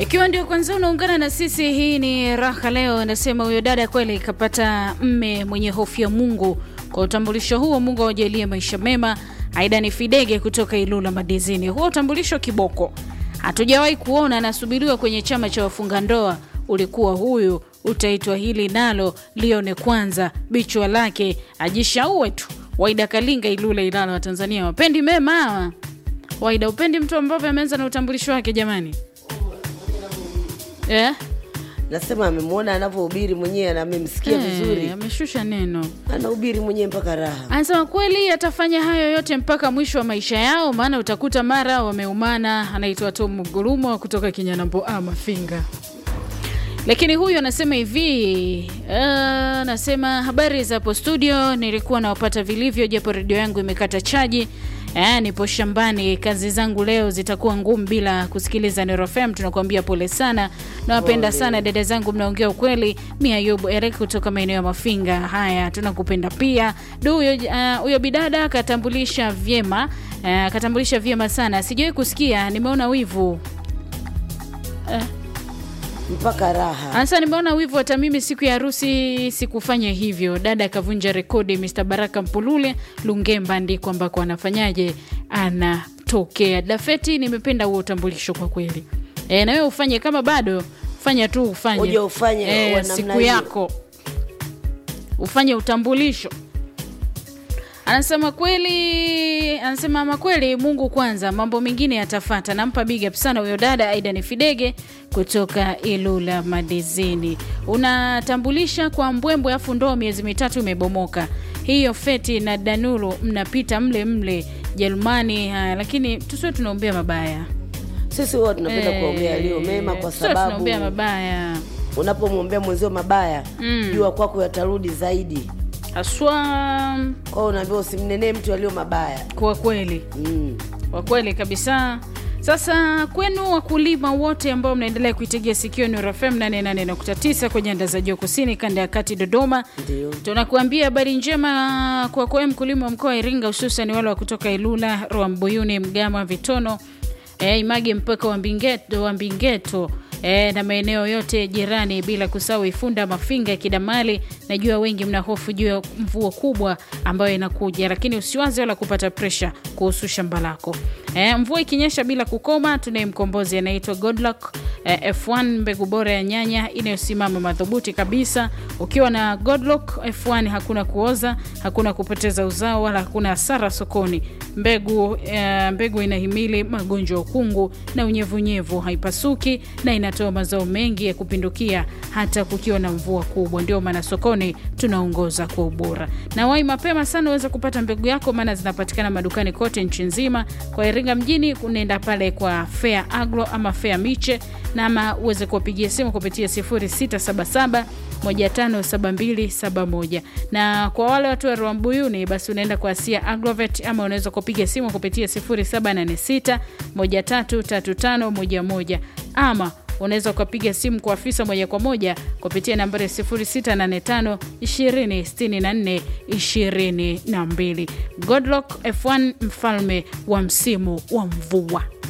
Ikiwa ndio kwanza unaungana na sisi, hii ni raha leo. Anasema huyo dada kweli kapata mme mwenye hofu ya Mungu. Kwa utambulisho huo, Mungu awajalie maisha mema. Aida ni Fidege kutoka Ilula Madizini. Huo utambulisho kiboko, hatujawahi kuona, anasubiriwa kwenye chama cha wafunga ndoa. Ulikuwa huyu, utaitwa hili nalo lione kwanza, bichwa lake ajishaue tu. Waida Kalinga, Ilula, Ilala wa Tanzania. Wapendi mema hawa. Waida, upendi mtu ambavyo ameanza na utambulisho wake jamani? Eh? Nasema amemwona anavyohubiri mwenyewe na amemsikia vizuri, Eh, ameshusha neno. anahubiri mwenyewe mpaka raha. Anasema kweli atafanya hayo yote mpaka mwisho wa maisha yao, maana utakuta mara wameumana. Anaitwa Tom Gurumo kutoka Kinyanambo A Mafinga. Lakini huyu anasema hivi uh, anasema habari za hapo studio, nilikuwa nawapata vilivyo japo redio yangu imekata chaji. Eh, nipo shambani, kazi zangu leo zitakuwa ngumu bila kusikiliza Nero FM. Tunakuambia pole sana, nawapenda sana dada zangu, mnaongea ukweli. Mi Ayubu Eric kutoka maeneo ya Mafinga. Haya, tunakupenda pia. Du, huyo uh, huyo bidada akatambulisha vyema, uh, akatambulisha vyema sana. Sijawahi kusikia, nimeona wivu eh. mpaka raha. Sasa nimeona wivu, hata mimi siku ya harusi sikufanya hivyo. Dada akavunja rekodi. Mr Baraka Mpulule Lungemba ndiko ambako anafanyaje, anatokea. Dafeti, nimependa huo utambulisho kwa kweli. E, na wewe ufanye kama bado fanya tu ufanye, Uje ufanye wa e, namna siku hiyo. yako ufanye utambulisho. Anasema kweli, anasema ama kweli, Mungu kwanza, mambo mengine yatafata. Nampa big up sana huyo dada Aida ni Fidege kutoka Ilula Madizini. Unatambulisha kwa mbwembwe, afu ndoa miezi mitatu imebomoka. Hiyo Feti na Danulu mnapita mle mle Jerumani. Haya, lakini tusiwe tunaombea mabaya, Sisi huwa tunapenda Eh, kuombea aliyo mema, kwa tusiwe sababu tunaombea mabaya unapomwombea mwenzio mabaya Mm. jua kwako yatarudi zaidi. haswa, Kwao unaambiwa usimnenee mtu aliyo mabaya kwa kweli mm. kwa kweli kabisa. Sasa kwenu wakulima wote ambao mnaendelea kuitegea sikio Nuru FM 88.9 kwenye anda za juu kusini, kanda ya kati Dodoma, Ndio tunakuambia habari njema kwa kwa mkulima wa mkoa wa Iringa, hususan wale wa kutoka Ilula, Rwambuyuni, Mgama, Vitono, e, Image mpaka wa Mbingeto, wa Mbingeto e, na maeneo yote jirani, bila kusahau Ifunda, Mafinga, Kidamali. Najua wengi mna hofu juu ya mvua kubwa ambayo inakuja, lakini usiwaze wala kupata presha kuhusu shamba lako. E, mvua ikinyesha bila kukoma, tunaye mkombozi anaitwa Godluck e, F1 mbegu bora ya nyanya inayosimama madhubuti kabisa. Ukiwa na Godluck F1 hakuna kuoza, hakuna kupoteza uzao wala hakuna hasara sokoni. Mbegu e, mbegu inahimili magonjwa ya ukungu na unyevunyevu, haipasuki na inatoa mazao mengi ya kupindukia hata kukiwa na mvua kubwa. Ndio maana sokoni tunaongoza kwa ubora. Na wai mapema sana uweze kupata mbegu yako, maana zinapatikana madukani kote nchi nzima. Kwa Iringa mjini unaenda pale kwa Fair Agro ama Fair Miche, na ama uweze kuwapigia simu kupitia 0677 157271 na kwa wale watu wa Rwambuyuni basi unaenda kwa Asia Agrovet ama unaweza kupiga simu kupitia 0786 133511 ama unaweza ukapiga simu kwa afisa moja kwa moja kupitia nambari 0685 2064 22. Godlock F1 mfalme wa msimu wa mvua.